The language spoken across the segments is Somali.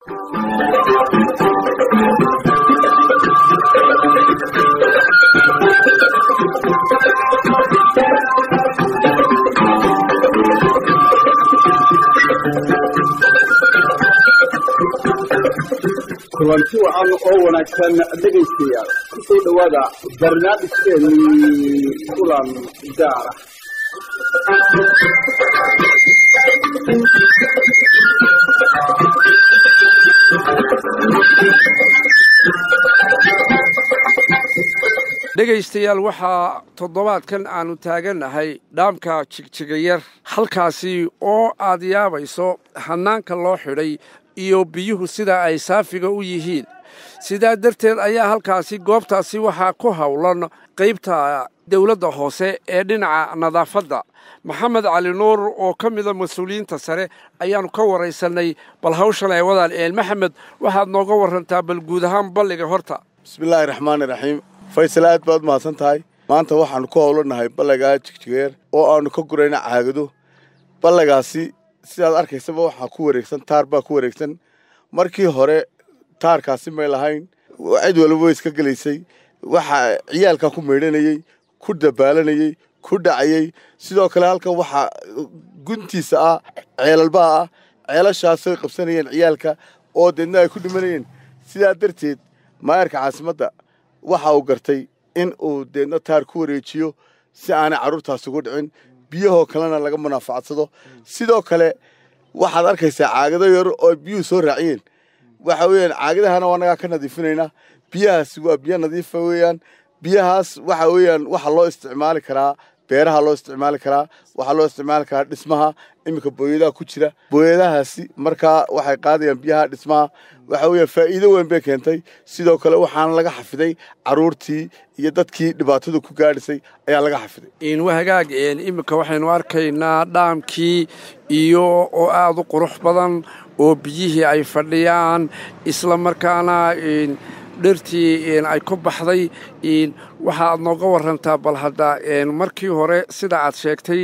kulanti wacan oo wanaagsan dhegaystayaal kusoo dhowaada barnaamijkeennii kulan gaara dhegaystayaal waxaa toddobaadkan aannu taagannahay dhaamka jigjigayar halkaasi oo aad yaabayso hannaanka loo xidhay iyo biyuhu sida ay saafiga u yihiin sidaa darteed ayaa halkaasi goobtaasi waxaa ku howlan qaybta dawladda hoose ee dhinaca nadaafadda maxamed cali nuur oo ka mida mas-uuliyiinta sare ayaannu ka waraysannay bal hawshan ay wadaan een maxamed waxaad nooga warantaa bal guud ahaan balliga horta bismillaahi raxmaani raxiim faysal aad baad mahadsan tahay maanta waxaannu ku howlanahay ballagaa jigjigeer oo aannu ka gurayna caagado ballagaasi sidaad arkaysaba waxaa ku wareegsan taar baa ku wareegsan markii hore taarkaasi may lahayn cid waliba way iska gelaysay waxaa ciyaalkaa ku meydhanayey ku dabaalanayey ku dhacayey sidoo kale halkan waxaa guntiisa ah ceelalbaa ah ceelashaasay qabsanayeen ciyaalka oo deedna ay ku dhimanayeen sidaa darteed maayarka caasimadda waxa uu gartay in uu deedna taar ku wareejiyo si aanay carruurtaasi ugu dhicin biyahoo kalena laga munaafacadsado sidoo kale waxaad arkaysaa caagado yar oo biyuhu soo raaciyeen waxa weeyaan caagadahana annagaa ka nadiifinaynaa biyahaasi waa biyo nadiifa weeyaan biyahaas waxa weeyaan waxa loo isticmaali karaa beeraha loo isticmaali karaa waxaa loo isticmaali karaa dhismaha iminka booyadaha ku jira booyadahaasi markaa waxay qaadayaan biyaha dhismaha waxa weeyaan faa'iido weyn bay keentay sidoo kale waxaana laga xafiday carruurtii iyo dadkii dhibaatadu ku gaadhisay ayaa laga xafiday wahagaag iminka waxaynu arkaynaa dhaamkii iyo oo aada u qurux badan oo biyihii ay fadhiyaan isla markaana dhirtii ay ku baxday waxaaad nooga warantaa bal hadda markii hore sida aad sheegtay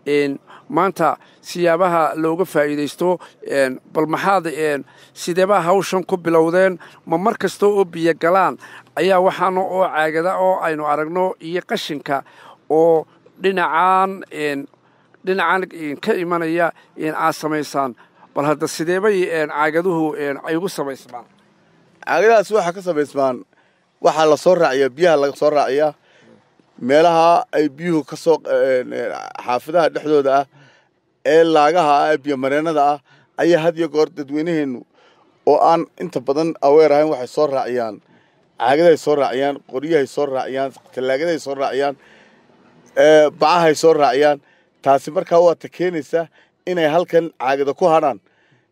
maanta siyaabaha looga faa'iidaysto bal maxaad sideebaa hawshan ku bilowdeen ma mar kasta oo biyo galaan ayaa waxaana oo caagada oo aynu aragno iyo qashinka oo dhinacaan dhinacan ka imanaya aad samaysaan bal hadda sideebay caagaduhu ay ugu samaysmaan caagadahaas waxaa ka samaysmaan waxaa la soo raaciyaa biyaha laga soo raaciyaa meelaha ay biyuhu ka soo xaafadaha dhexdooda ah ee laagaha ah ee biyomareennada ah ayaa had iyo goor dadweynaheennu oo aan inta badan aweer ahayn waxay soo raaciyaan caagadahay soo raaciyaan qoryahay soo raaciyaan tallaagadahay soo raaciyaan bacahay soo raaciyaan taasi markaa waata keenaysa inay halkan caagada ku hadhaan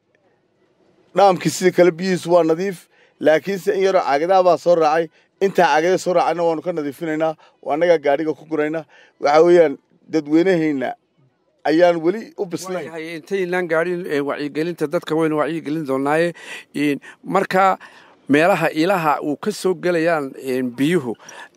dhaamkii sidii kale biyihiisu waa nadiif laakiinse in yaroo caagadaha baa soo raacay intaa caagada soo raacayna waanu ka nadiifinaynaa oo annagaa gaadhiga ku guraynaa waxa weeyaan dadweynahayna ayaan weli u bislayn intaynaan gaadhin wacyigelinta dadka waynu wacyigelin doonaaye marka meelaha ilaha uu ka soo gelayaan biyuhu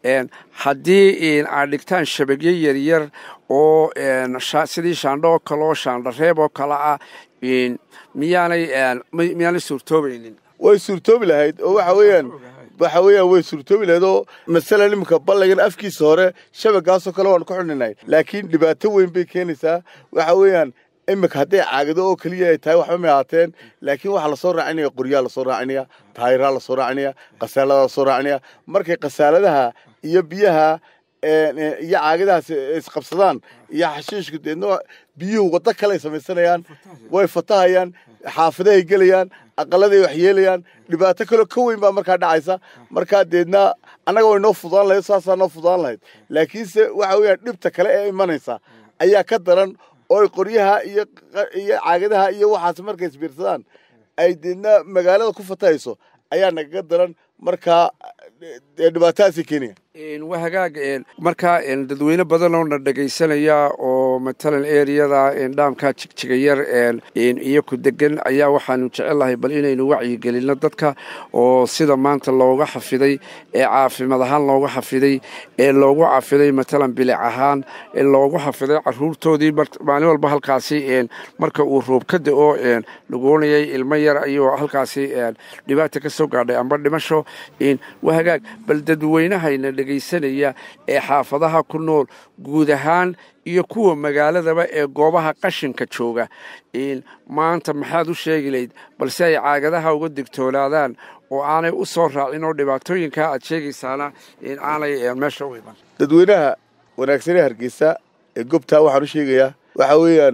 haddii aad dhigtaan shabagyo yaryar oo sidii shaandho oo kale oo shaandhareeb oo kale ah miyaanay miyaanay suurtoobaynin way suurtoobi lahayd oo waxa weeyaan waxa weeyaan way suurtoobi lahayd oo masalan iminka ballagan afkiisa hore shabagaasoo kale waanu ku xidhinahay laakiin dhibaato weyn bay keenaysaa waxa weeyaan iminka hadday caagado oo keliya ay tahay waxba may ahaateen laakiin waxaa lasoo raacinaya qoryaa lasoo raacinaya taayiraa lasoo raacinaya kasaaladaa lasoo raacinaya markay kasaaladaha iyo biyaha iyo caagadahaas isqabsadaan iyo xashiishku deedna biyuhu waddo kale ay samaysanayaan way fatahayaan xaafadahay gelayaan aqaladay wax yeelayaan dhibaato kaleo ka weyn baa markaa dhacaysa markaa deedna annaga way noo fudaan lahayd saasaa noo fudaan lahayd laakiinse waxa weeyaan dhibta kale ee imanaysa ayaa ka daran oo qoryaha iyo iyo caagadaha iyo waxaas markay isbiirsadaan ay deedna magaalada ku fatahayso ayaa nagaga daran markaa dhibaatadaasay keenaya waa hagaag markaa dadweyne badan oo na dhegaysanaya oo matalan eriyada dhaamka jigjigayar iyo ku degan ayaa waxaanu jecellahay bal inaynu wacyigelinno dadka oo sida maanta looga xafiday ee caafimaad ahaan looga xafiday ee loogu cafiday matalan bilic ahaan ee loogu xafiday caruurtoodii maalin walba halkaasi marka uu roob ka da-o lagoonayay ilmo yar ayuu halkaasi dhibaata ka soo gaadhay amba dhimasho waa hagaag bal dadweynahayna dhegaysanaya ee xaafadaha ku nool guud ahaan iyo kuwa magaaladaba ee goobaha qashinka jooga maanta maxaad u sheegi layd balse ay caagadaha uga digtoonaadaan oo aanay u soo raacin oo dhibaatooyinkaa aad sheegaysaana aanay meesha u iman dadweynaha wanaagsanee hargeysa ee gobtaa waxaan u sheegayaa waxaa weeyaan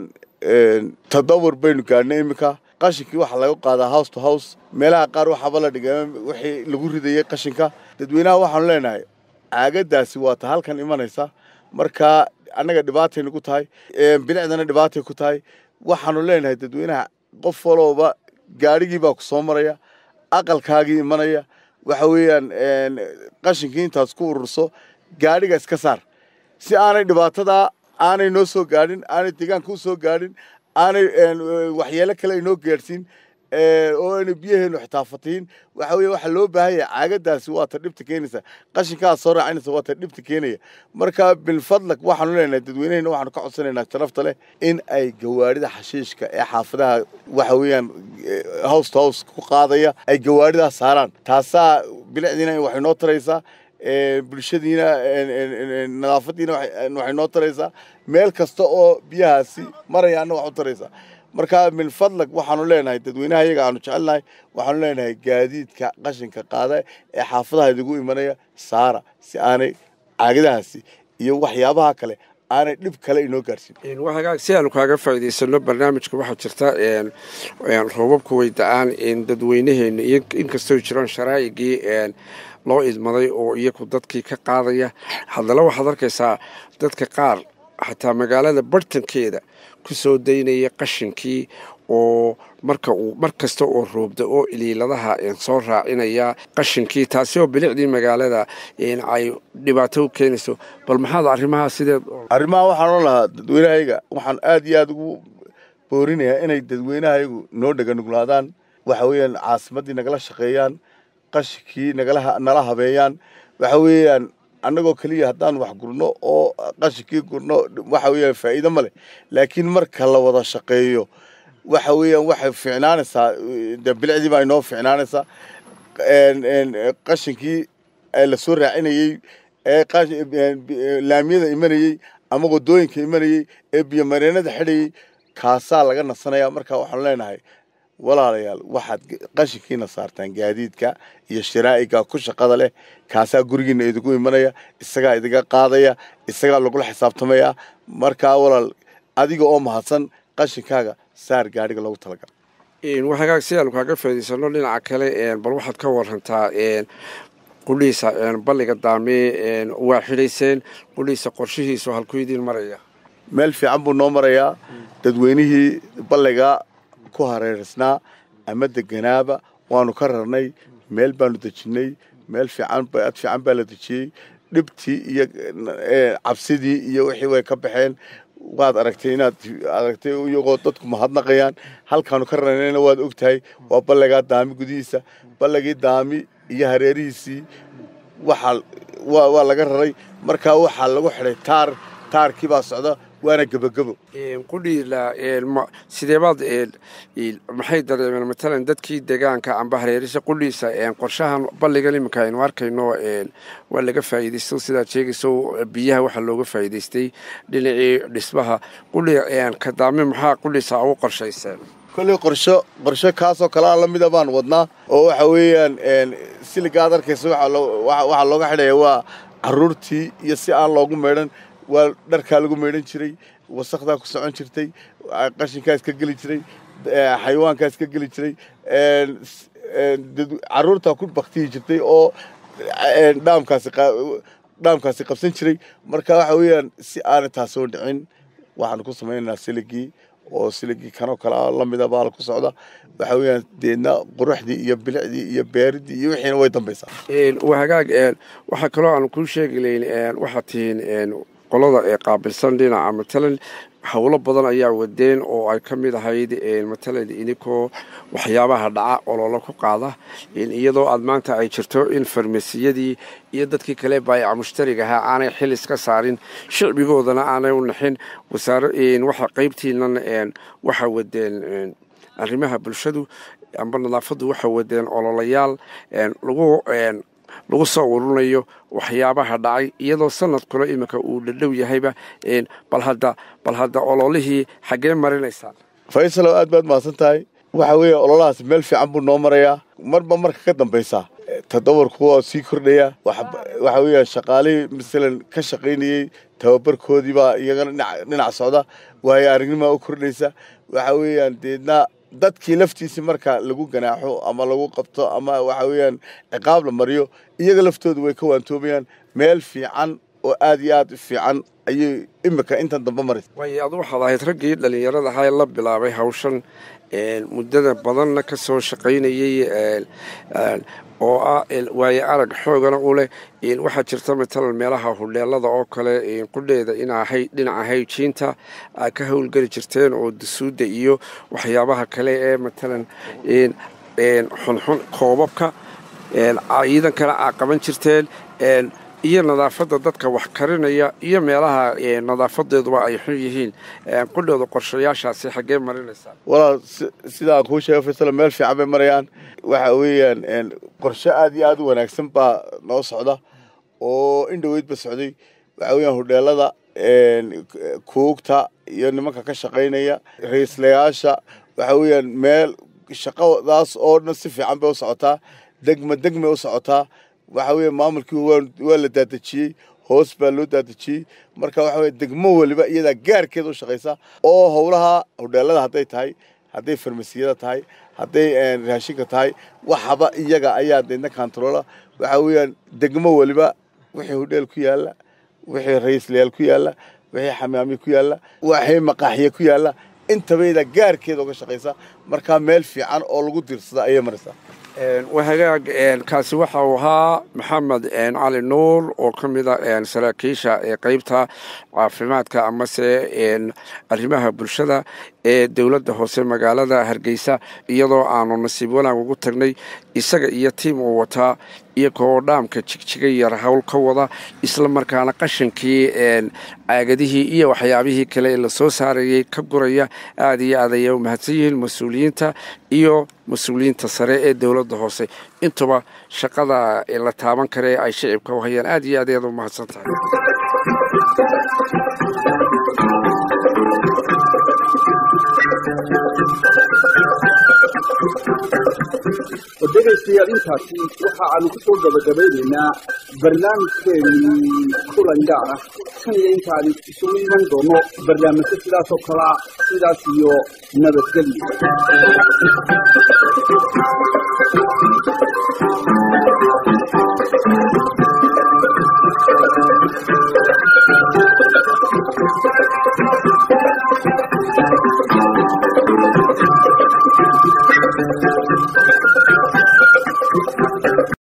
tadawur baynu gaadhnay iminka qashinkii waxaa laga qaadaa house to house meelaha qaar waxaaba la dhigay wixii lagu ridayay qashinka dadweynaha waxaanu leenahay caagadaasi waa ta halkan imanaysa markaa annaga dhibaatay nagu tahay bilicdana dhibaatay ku tahay waxaanu leenahay dadweynaha qof walooba gaadhigii baa ku soo maraya aqalkaagii imanaya waxa weeyaan qashinkii intaas ku ururso gaadhiga iska saar si aanay dhibaatadaa aanay noo soo gaadhin aanay deegaanka u soo gaadhin aanay waxyeelo kale inoo gaadhsiin oo ayna biyaheenu xitaa fatihin waxa weeye waxaa loo baahan yahay caagadaasi waa ta dhibta keenaysa qashinkaas soo raacinaysa waa ta dhibta keenaya marka bilfadlak waxaanu leenahay dadweynehena waxaanu ka codsanaynaa sharafta leh in ay gawaarida xashiishka ee xaafadaha waxa weeyaan house to house ku qaadaya ay gawaaridaas saaraan taasaa bilicdiina waxay noo taraysaa bulshadiina nadaafadiina waxay noo taraysaa meel kasta oo biyahaasi marayaana wax u taraysaa marka min fadlag waxaanu leenahay dadweynaha iyaga aanu jecelnahay waxaanu leenahay gaadiidka qashinka qaada ee xaafadaha idigu imanaya saara si aanay caagadahaasi iyo waxyaabaha kale aanay dhib kale inoo gaarsiin waa hagaag si aanu kaaga faa'iidaysano barnaamijka waxaa jirta roobabku way da-aan dadweynaheena iyo inkastoo jiraan sharaa'igii loo idmaday oo iyagu dadkii ka qaadaya haddana waxaad arkaysaa dadka qaar xataa magaalada bartankeeda ku soo daynaya qashinkii oo marka uu mar kasta oo roobda oo iliiladaha soo raacinaya qashinkii taasi oo bilicdii magaalada ay dhibaato u keenayso bal maxaad arrimaha sideed arrimaha waxaan oo lahaa dadweynahayaga waxaan aad iyo aada ugu boorinayaa inay dadweynahayagu noo dheganuglaadaan waxa weeyaan caasimaddii nagala shaqeeyaan qashinkii nagala nala habeeyaan waxa weeyaan annagoo keliya haddaan wax gurno oo qashinkii gurno waxa weeyaan faa'iido ma leh laakiin marka la wada shaqeeyo waxa weeyaan waxay fiicnaanaysaa de bilicdii baa inoo fiicnaanaysaa qashinkii la soo raacinayey ee laamiyada imanayey ama wadooyinka imanayey ee biyomareenada xidhayey kaasaa laga nasanaya marka waxaanu leenahay walaalayaal waxaad qashinkiina saartaan gaadiidka iyo sharaa'iga ku shaqada leh kaasaa gurigiina idigu imanaya isagaa idiga qaadaya isagaa lagula xisaabtamaya markaa walaal adiga oo mahadsan qashinkaaga saar gaadhiga loogu talagala hagaag si aanu kaaga faa'idaysano dhinaca kale bal waxaad ka warantaa qudhiisa balliga daame waa xidhayseen qudhiisa qorshihiisu halkuu idiin maraya meel fiican buu noo marayaa dadweynihii balliga ku hareerisnaa ama deganaaba waanu ka rarnay meel baanu dejinnay meel fiican ad fiican baa la dejiyey dhibtii iyo cabsidii iyo wixii way ka baxeen waad aragtay inaad aragtay iyagoo dadku mahadnaqayaan halkaanu ka rarnayna waad og tahay waa balligaa daami gudihiisa balligii daami iyo hareerihiisii waxaa waa laga raray markaa waxaa lagu xidhay taar taarkii baa socda waana gebagebo qudhiila sideebaad maxay dareemeen matalan dadkii deegaanka amba hareerisa qudhiisa qorshahan balligan iminka aynu arkayno waa laga faa'iidaysto sidaad sheegayso biyaha waxaa looga faa'iidaystay dhinacii dhismaha qudhi kadaame maxaa qudhiisa ugu qorshayseen kolley qorsho qorsho kaasoo kalea la mida baan wadnaa oo waxa weeyaan siliga aad arkaysa waxaa looga xidhaya waa caruurtii iyo si aan loogu meydhan waa dharkaa lagu meydhan jiray wasakdaa ku socon jirtay qashinkaa iska geli jiray xayawaankaa iska geli jiray caruurtaa ku baktiyi jirtay oo dhaamkaasi dhaamkaasi qabsan jiray marka waxa weeyaan si aanay taasoo dhicin waxaanu ku samaynaynaa siligii oo siligii kanoo kale ah lamida baal ku socda waxa weeyaan deedna quruxdii iyo bilicdii iyo beeridii iyo wixiina way dambaysaa waa hagaag waxaa kaloo aan kuu sheegi layn waxaad tihiin qolada ee qaabilsan dhinaca matalan howlo badan ayaa wadeen oo ay ka mid ahayd matalan idinkoo waxyaabaha dhaca ololo ku qaada iyadoo aad maanta ay jirto in farmasiyadii iyo dadkii kale baayaca mushtariga ahaa aanay xil iska saarin shicbigoodana aanay u naxin waxa qaybtiinan waxa wadeen arrimaha bulshadu amba nadaafaddu waxa wadeen ololayaal lagu lagu soo ururinayo waxyaabaha dhacay iyadoo sanadkuna iminka uu dhadhow yahayba bal hadda bal hadda ololihii xaggee marinaysaa faysalow aad baad mahadsan tahay waxa weeye ololahaas meel fiican buu noo marayaa marba marka ka dambaysa tadawarku waa sii kordhaya waxa weeya shaqaalihii masalan ka shaqaynayey tababarkoodii baa iyagana dhinac socda waayo aragnimaa u kordhaysa waxa weeyaan deedna dadkii laftiisii marka lagu ganaaxo ama lagu qabto ama waxa weeyaan ciqaab la mariyo iyaga laftoodu way ka waantoomayaan meel fiican oo aad iyo aad u fiican ayay imika intan dambe maraysa waayo adu waxaad ahayd raggii dhallinyarada ahaa ee la bilaabay hawshan muddada badanna ka soo shaqaynayey oo ah waayo arag xoogana u leh waxaa jirta matalan meelaha hudheelada oo kale qudheeda inaa dhinaca hayjiinta aa ka howlgeli jirteen oo dusuudda iyo waxyaabaha kale ee matalan xunxun koobabka ciidankana aa qaban jirteen iyo nadaafadda dadka wax karinaya iyo meelaha nadaafadeeduba ay xun yihiin qudhooda qorshayaashaasi xaggee marinaysaa walaal sidaan kuu sheega faysalo meel fiican bay marayaan waxa weeyaan qorshe aad iyo aad u wanaagsan baa noo socda oo in dhoweydba socday waxa weeyaan hudheelada kuugta iyo nimanka ka shaqaynaya ra-iislayaasha waxa weeyaan meel shaqadaas oo dhan si fiican bay u socotaa degma degmay u socotaa waxa weeye maamulkii waa la daadejiyey hoos baa loo daadejiyey marka waxa weye degmo weliba iyadaa gaarkeeda u shaqaysa oo howlaha hudheelada hadday tahay hadday farmasiyada tahay hadday raashinka tahay waxaba iyaga ayaa deedna kantaroola waxa weeyaan degmo weliba wixii hudheel ku yaalla wixii ra-iislayaal ku yaalla wixii xamaami ku yaalla wixii maqaaxiye ku yaalla intaba iyadaa gaarkeeda uga shaqaysa markaa meel fiican oo lagu diirsada ayay maraysaa wahagaag kaasi waxa uu ahaa maxamed cali nuur oo ka mida saraakiisha ee qeybta caafimaadka amase arrimaha bulshada ee dowladda hoose magaalada hargeysa iyadoo aanu nasiib wanaag ugu tagnay isaga iyo tiim uu wataa iyagoo dhaamka jigjiga yar howl ka wada isla markaana qashankii caagadihii iyo waxyaabihii kale ee lasoo saarayay ka guraya aada iyo aad ayay u mahadsan yihiin mas-uuliyiinta iyo mas-uuliyiinta sare ee dowladda hoose intuba shaqada la taaban kare ay shicibka u hayaan aada iyo aad ayaad u mahadsan tahay dhegaystayaal intaasi waxa aanu ku soo gabagabaynaynaa barnaamijkeenii kulan gaar ah kan iyo intaanu isugu iman doono barnaamijyo sidaas oo kale ah sidaas iyo nabadgelyo